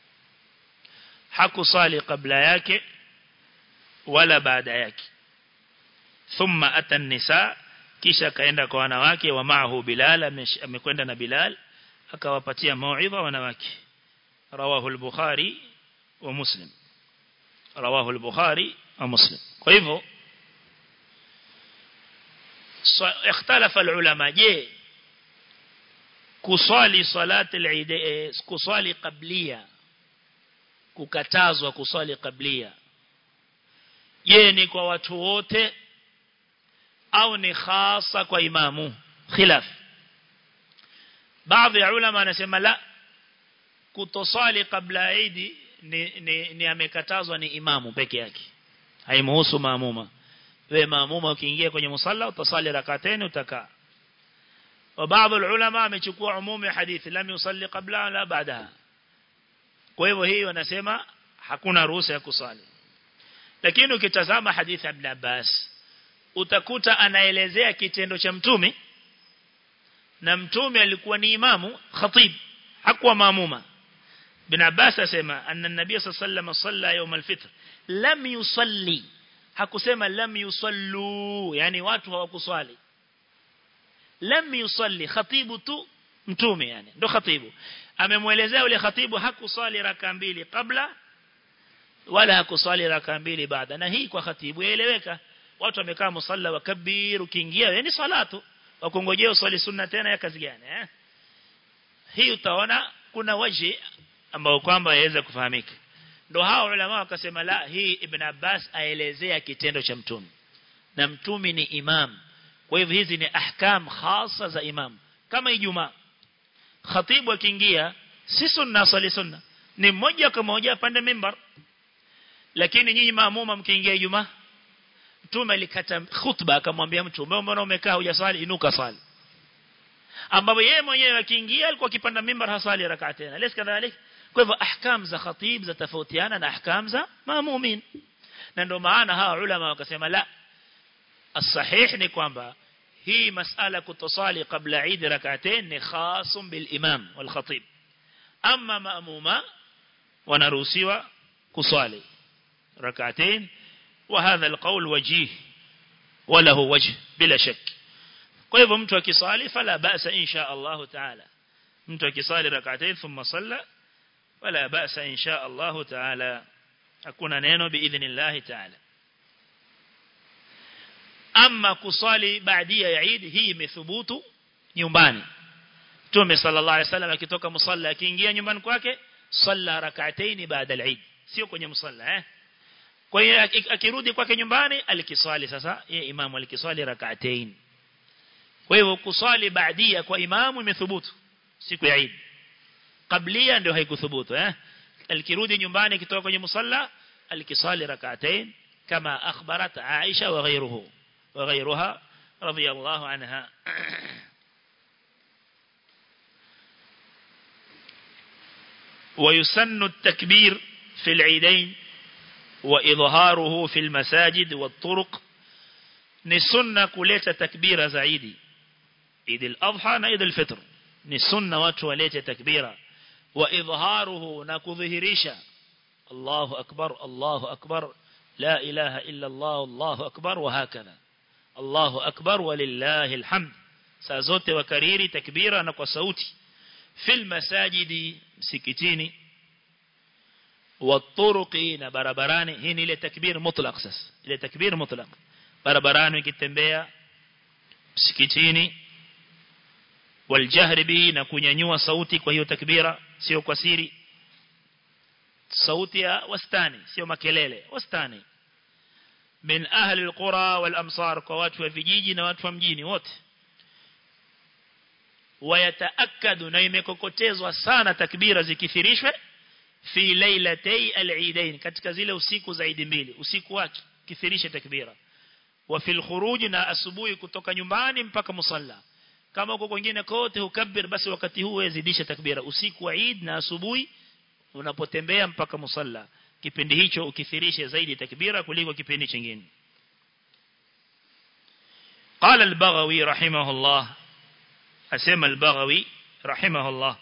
حكو صالي قبل ياك ولا بعد ياك ثم أتى النساء kisha kaenda kwa wanawake wa maahu Bilal amekwenda na Bilal akawapatia mauidha wanawake rawahu al-Bukhari wa Muslim rawahu al-Bukhari wa Muslim kwa hivyo ikhtalafa al-ulama je kuswali salati al-Eid kuswali qablia kukatazwa kuswali qablia je ni kwa watu wote au ni khasa kwa imamu khilaf baadhi ya ulama anasema la kutosali kabla Eid ni, ni, ni amekatazwa ni imamu peke yake haimuhusu maamuma wewe maamuma ukiingia kwenye musalla utasali rak'atayn utakaa wa baadhi ya ulama amechukua umumu ya hadithi lam yusalli qabla wala baadaha kwa hivyo hii wanasema hakuna ruhusa ya kusali lakini ukitazama hadithi ya Ibn Abbas utakuta anaelezea kitendo cha mtume na mtume alikuwa ni imamu khatib hakuwa maamuma bin Abbas asema anna nabii sallallahu salla يوم الفطر lam yusalli hakusema lam yusallu yani watu hawakuswali lam yusalli khatibu tu mtume yani ndo khatibu amemwelezea yule khatibu hakuswali raka mbili kabla wala hakuswali raka mbili baada na hii kwa khatibu yaeleweka watu wamekaa musalla wakabir ukiingia yani salatu wakongojea uswali sunna tena ya kazi gani eh hii utaona kuna waji ambao kwamba yaweza kufahamika ndo hao ulama wakasema la hii ibn Abbas aelezea kitendo cha mtume na mtume ni imam kwa hivyo hizi ni ahkam khasa za imam kama ijumaa khatibu akiingia si sunna swali sunna ni mmoja kwa moja pande mimbar lakini nyinyi maamuma mkiingia ijumaa mtume alikata khutba akamwambia mtume mbona umekaa hujaswali inuka swali ambapo yeye mwenyewe akiingia alikuwa akipanda mimbar hasali rakaa tena lesi kadhalik kwa hivyo ahkam za khatib za tofautiana na ahkam za maamumin na ndio maana hawa ulama wakasema la الصحيح ni kwamba hii masala kutosali kabla Eid rak'atain ni khasum bil imam wal khatib amma maamuma wanaruhusiwa kuswali rak'atain وهذا القول وجيه وله وجه بلا شك kwa hivyo mtu akisali fala ba'sa insha Allah ta'ala mtu akisali rak'atayn thumma salla wala ba'sa insha Allah ta'ala hakuna neno biidhnillah ta'ala amma kusali baadia ya Eid hii imethubutu nyumbani Mtume sallallahu alaihi wasallam akitoka musalla akiingia nyumbani kwake salla rak'atayn baada al-Eid sio kwenye musalla eh kwa hiyo akirudi kwake nyumbani alikiswali sasa yeye imamu alikiswali rak'atayn kwa hivyo kusali baadia kwa imamu imethubutu siku ya Eid kablia ndio haikuthubutu eh alikirudi nyumbani kitoka kwenye musalla alikisali rak'atain kama akhbarat Aisha wa ghayruhu wa ghayruha radiyallahu anha ويسن التكبير في العيدين وإظهاره في المساجد والطرق نسنة كلية تكبير زعيدي عيد الأضحى عيد الفطر نسنة وتولية تكبير وإظهاره نكظهريشا الله أكبر الله أكبر لا إله إلا الله الله أكبر وهكذا الله أكبر ولله الحمد سازوت وكريري تكبيرا نكو صوتي في المساجد msikitini waturuqi na barabarani hii ni ile takbir mutlaq sasa ile takbir mutlaq barabarani ukitembea msikitini waljahri bi na kunyanyua sauti kwa hiyo takbira sio kwa siri sauti ya wastani sio makelele wastani min ahli alqura wal amsar kwa watu wa vijiji na watu wa mjini wote wayataakadu na imekokotezwa sana takbira zikithirishwe fi lailatay al-eidain katika zile usiku zaidi mbili usiku wake kithirishe takbira wa fil khuruj na asubuhi kutoka nyumbani mpaka musalla kama uko kwingine kote hukabir basi wakati huu wezidisha takbira usiku wa Eid na asubuhi unapotembea mpaka musalla kipindi hicho ukithirishe zaidi takbira kuliko kipindi kingine قال البغوي رحمه الله أسمى البغوي رحمه الله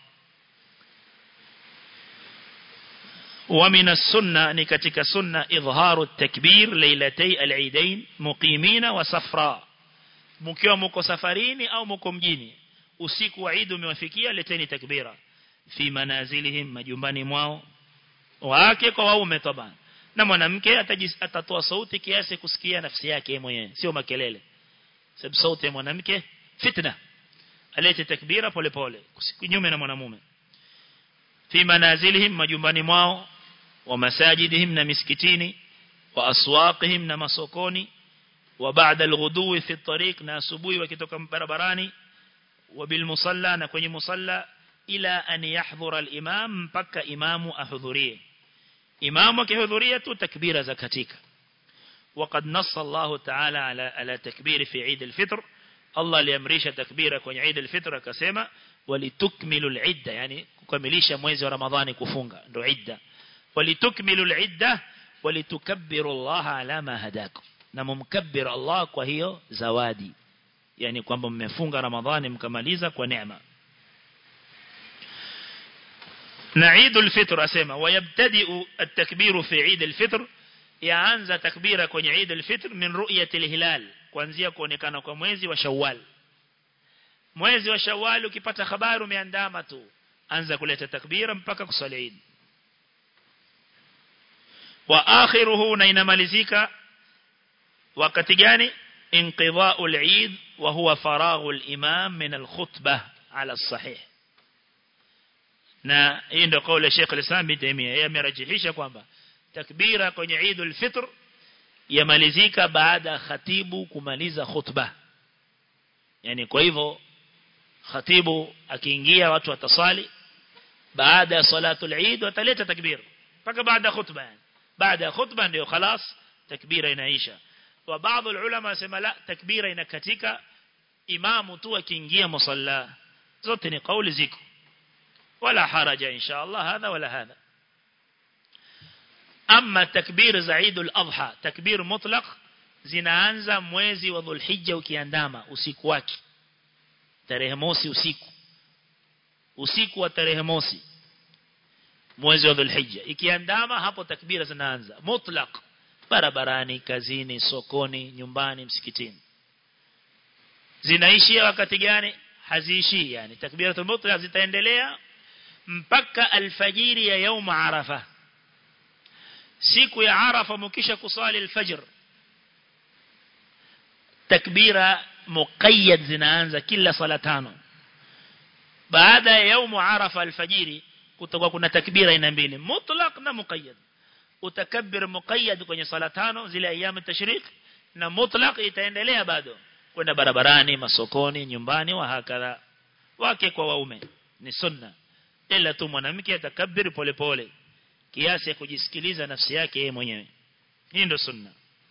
ومن السنة نكتك سنة إظهار التكبير ليلتي العيدين مقيمين وسفراء مكيو مكو سفرين أو مكو مجيني usiku wa Eid umewafikia leteni takbira fi manazilihim majumbani mwao wake kwa waume taban na mwanamke atatoa sauti kiasi kusikia nafsi yake mwenyewe sio makelele sababu sauti ya mwanamke fitna alete takbira pole pole kinyume na mwanamume fi manazilihim majumbani mwao wa masajidihim na miskitini wa aswaqihim na masokoni wa ba'da al-ghuduwi fi at-tariq na asubuhi wakitoka barabarani wa bil musalla na kwenye musalla ila an yahdhura al-imam mpaka imamu ahudhurie imamu akihudhuria tu takbira za katika وقد نص الله تعالى على على تكبير في عيد الفطر Allah aliamrisha takbira kwenye Eid al-Fitr akasema walitukmilu al-idda yani kukamilisha mwezi wa Ramadhani kufunga ndio idda walitukmilu al-idda walitukabbiru Allah ala ma hadakum na mumkabbir Allah kwa hiyo zawadi yani kwamba mmefunga Ramadhani mkamaliza kwa neema na Eid al-Fitr asema wayabtadi'u at-takbiru fi Eid al-Fitr yaanza takbira kwenye Eid al-Fitr min ru'yati al-hilal kuanzia kuonekana kwa mwezi wa Shawwal mwezi wa Shawwal ukipata habari umeandama tu anza kuleta takbira mpaka kusali Eid wa akhiruhu na inamalizika wakati gani inqidha'u al-Eid wa huwa faraghu al-imam min al-khutbah ala as-sahih na hii ndio kauli ya Sheikh al-Islam bin Taymiyyah yeye amerajihisha kwamba takbira kwenye Eid al-Fitr yamalizika baada ya khatibu kumaliza khutba yani kwa hivyo khatibu akiingia watu watasali baada ya salatu al-Eid wataleta takbir mpaka baada ya khutba yani baada ya khutba ndio خلاص takbira inaisha wa baadhi ulama wasema la takbira inakatika imamu tu akiingia musalla zote ni kauli ziko wala haraja insha Allah hadha wala hadha ama takbir za Eid al-Adha takbir mutlaq zinaanza mwezi wa Dhulhijja ukiandama usiku wake tarehe mosi usiku usiku wa tarehe mosi mwezi wa Dhulhijja ikiandama hapo takbira zinaanza mutlaq barabarani kazini sokoni nyumbani msikitini zinaishia wakati gani haziishi yani takbiratul mutlaq zitaendelea mpaka alfajiri ya يوم arafa siku ya arafa mkisha kusali alfajr takbira muqayyad zinaanza kila sala tano baada ya يوم arafa alfajiri kutakuwa kuna takbira aina mbili mutlaq na muqayyad utakabbir muqayyad kwenye sala tano zile ayyam tashrik na mutlaq itaendelea bado kwenda barabarani masokoni nyumbani wa hakadha wake kwa waume ni sunna ila tu mwanamke atakabiri polepole kiasi ya kujisikiliza nafsi yake yeye mwenyewe hii ndio sunna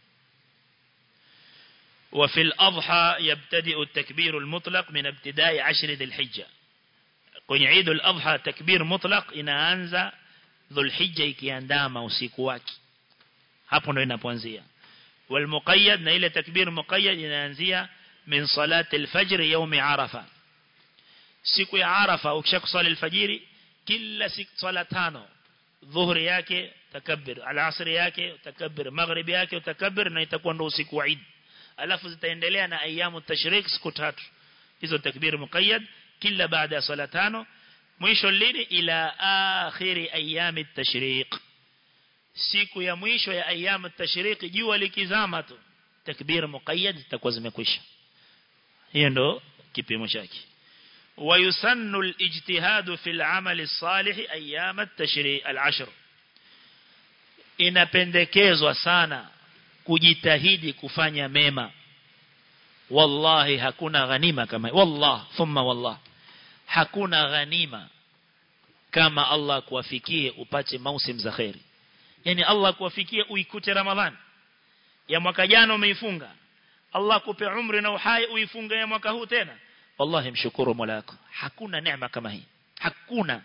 وفي الأضحى يبتدئ التكبير المطلق من ابتداء عشر ذي الحجة kwenye Eid al-Adha takbir mutlaq inaanza Dhulhijja ikiandama usiku wake hapo ndo inapoanzia wal muqayyad na ile takbir muqayyad inaanzia min salati al-fajr yawm arafa siku ya arafa ukishakusali al-fajiri kila siku sala tano dhuhri yake takabbir al-asr yake takabbir maghrib yake takabbir na itakuwa ndo usiku wa Eid alafu zitaendelea na ayamu tashrik siku tatu hizo takbir muqayyad kila baada ya sala tano mwisho lini ila akhiri ayami tashriq siku ya mwisho ya ayamu tashriq jua likizama tu takbir muqayyad zitakuwa zimekwisha hiyo ndo kipimo chake ويسن الاجتهاد في العمل الصالح أيام التشريع العشر inapendekezwa sana kujitahidi kufanya mema wallahi hakuna ghanima kama wallah thumma wallah hakuna ghanima kama Allah kuwafikie upate mausim za khairi yani Allah kuwafikie uikute ramadhan ya mwaka jana umeifunga Allah kupe umri na uhai uifunge ya mwaka huu tena wallahi mshukuru mola wako hakuna neema kama hii hakuna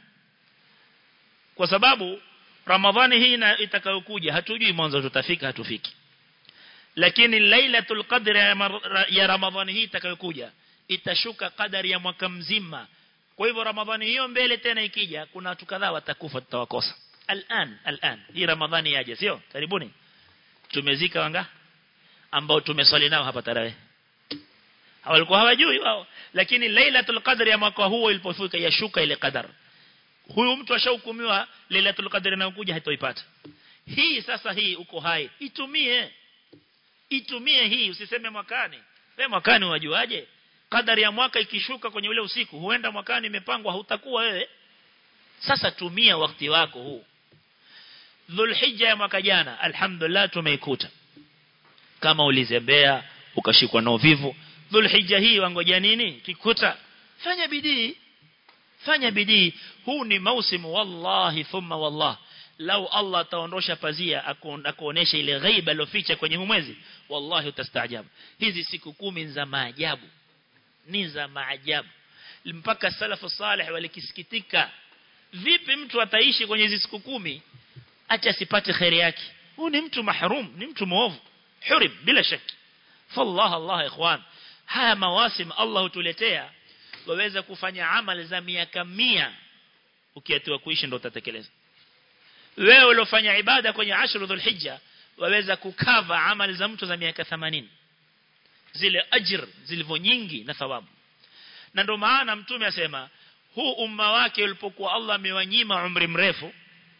kwa sababu ramadhani hii itakayokuja hatujui mwanzo tutafika hatufiki lakini lailatul qadr ya ramadhani hii itakayokuja itashuka kadari ya mwaka mzima kwa hivyo ramadhani hiyo mbele tena ikija kuna watu kadhaa watakufa tutawakosa al'an al'an hii ramadhani yaje sio karibuni tumezika wanga ambao tumeswali nao hapa tarehe hawalikuwa hawajui wao lakini lailatul qadr ya mwaka huo ilipofika yashuka ile qadar huyu mtu ashahukumiwa lailatul qadr inayokuja hatoipata hii sasa hii uko hai itumie itumie hii usiseme mwakani wewe mwakani wajuaje kadari ya mwaka ikishuka kwenye ule usiku huenda mwakani imepangwa hautakuwa wewe sasa tumia wakati wako huu Dhulhijja ya mwaka jana alhamdulillah tumeikuta kama ulizembea ukashikwa na uvivu Dhulhijja hii wangoja nini kikuta fanya bidii fanya bidii huu ni mausimu wallahi thumma wallah lau Allah ataondosha pazia akuonesha ile ghaiba aloficha kwenye mwezi wallahi utastaajabu hizi siku kumi za maajabu ni za maajabu mpaka salafu salih walikisikitika vipi mtu ataishi kwenye hizi siku kumi acha asipate khairi yake huu ni mtu mahrum ni mtu muovu hurib bila shaki fallah allah ikhwan haya mawasim Allah hutuletea waweza kufanya amali za miaka mia ukiatiwa kuishi ndo utatekeleza wewe uliofanya ibada kwenye ashru dhulhijja waweza kukava amali za mtu za miaka 80 zile ajr zilivyo nyingi na thawabu na ndio maana mtume asema huu umma wake ulipokuwa Allah amewanyima umri mrefu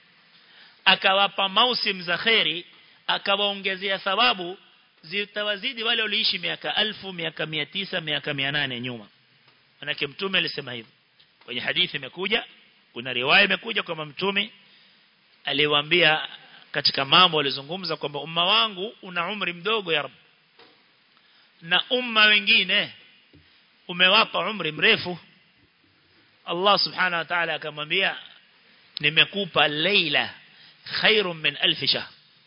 akawapa mausim za khairi akawaongezea thawabu zitawazidi wale waliishi miaka alfu miaka 900 miaka 800 nyuma manake mtume alisema hivyo kwenye hadithi imekuja kuna riwaya imekuja kwamba mtume aliwaambia katika mambo alizungumza kwamba umma wangu una umri mdogo ya rab na umma wengine umewapa umri mrefu Allah subhanahu wa ta'ala akamwambia nimekupa leila khairun min alf shahr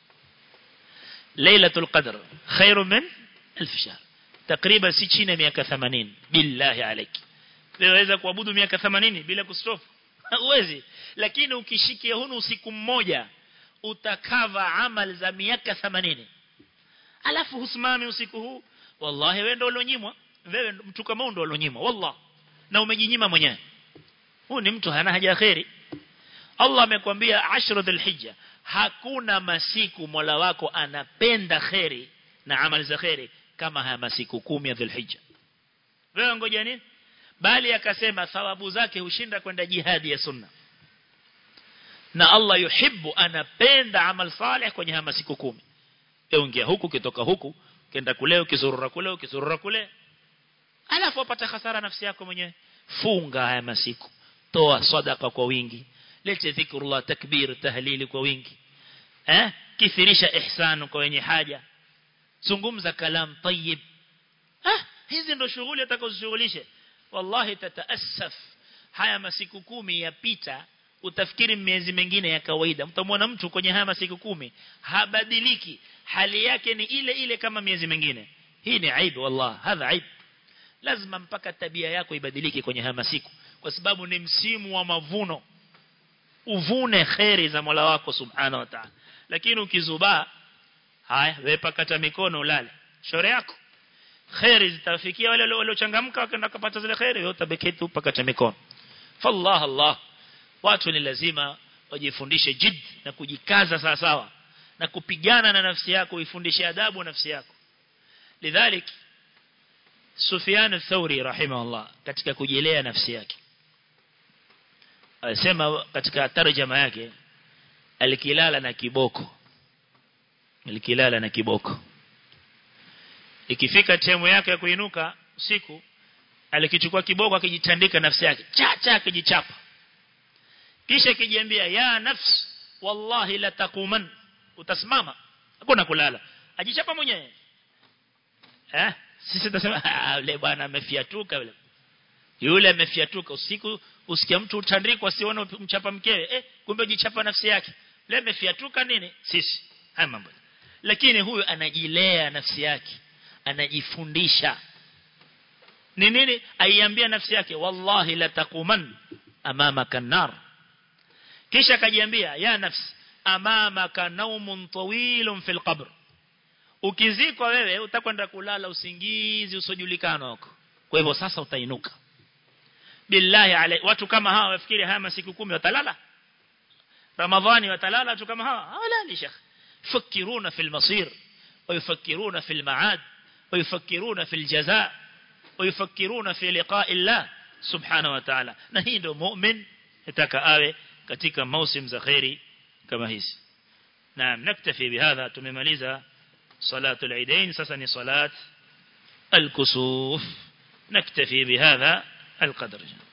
lailatul qadr khairun min alf shahr takriban si chini ya miaka 80 billahi alayki waweza kuabudu miaka 80 bila kustop huwezi lakini ukishikia hunu usiku mmoja utakava amal za miaka 80 alafu husimami usiku huu wallahi wewe ndio ulionyimwa wewe mtu kama ndio ulionyimwa wallah na umejinyima mwenyewe huu ni mtu hana haja khairi Allah amekwambia ashru dhulhijja hakuna masiku Mola wako anapenda khairi na amali za khairi kama haya masiku kumi ya dhulhijja wewe ngoja nini bali akasema thawabu zake hushinda kwenda jihadi ya sunna na Allah yuhibbu anapenda amal salih kwenye haya masiku kumi eungia huku kitoka huku kenda kule ukizurura kule ukizurura kule alafu upata hasara nafsi yako mwenyewe funga haya masiku toa sadaka kwa wingi lete dhikrullah takbir tahlili kwa wingi eh kithirisha ihsanu kwa wenye haja zungumza kalam tayyib ah hizi ndo shughuli atakazishughulishe wallahi tataassaf haya masiku kumi yapita utafikiri miezi mingine ya kawaida mtamwona mtu kwenye haya masiku kumi habadiliki hali yake ni ile ile kama miezi mingine hii ni aibu wallah hadha aibu lazima mpaka tabia yako ibadilike kwenye haya masiku kwa sababu ni msimu wa mavuno uvune khairi za Mola wako subhanahu wa ta'ala lakini ukizubaa haya wewe pakata mikono ulale shore yako khairi zitafikia wale waliochangamka wakaenda kupata zile khairi wewe utabeketi tu pakata mikono fallah allah watu ni lazima wajifundishe jid na kujikaza sawa sawa na kupigana na nafsi yako uifundishe adabu nafsi yako lidhalik Sufyan al-Thawri rahimahullah katika kujelea nafsi yake alisema katika tarjama yake alikilala na kiboko alikilala na kiboko ikifika temu yake ya kuinuka usiku alikichukua kiboko akijitandika nafsi yake cha cha akijichapa kisha kijiambia ya nafs wallahi la taquman utasimama hakuna kulala ajichapa mwenyewe eh sisi tunasema yule bwana amefiatuka yule yule amefiatuka usiku usikia mtu utandikwa sione mchapa mkewe eh kumbe jichapa nafsi yake yule amefiatuka nini sisi haya mambo lakini huyu anajilea nafsi yake anajifundisha ni nini aiambia nafsi yake wallahi la taquman amama kanar kisha akajiambia ya nafsi amamaka naumun tawilun fil qabr ukizikwa wewe utakwenda kulala usingizi usojulikana huko kwa hivyo sasa utainuka billahi alai watu kama hawa wafikiri haya masiku kumi watalala ramadhani watalala watu kama hawa hawalali shekh يفكرون في المصير ويفكرون في المعاد ويفكرون في الجزاء ويفكرون في لقاء الله سبحانه وتعالى na hii ndio mu'min nataka awe katika mausim za khairi kama hizi naam naktafi bihadha tumemaliza صلاة العيدين سسني صلاة الكسوف نكتفي بهذا القدر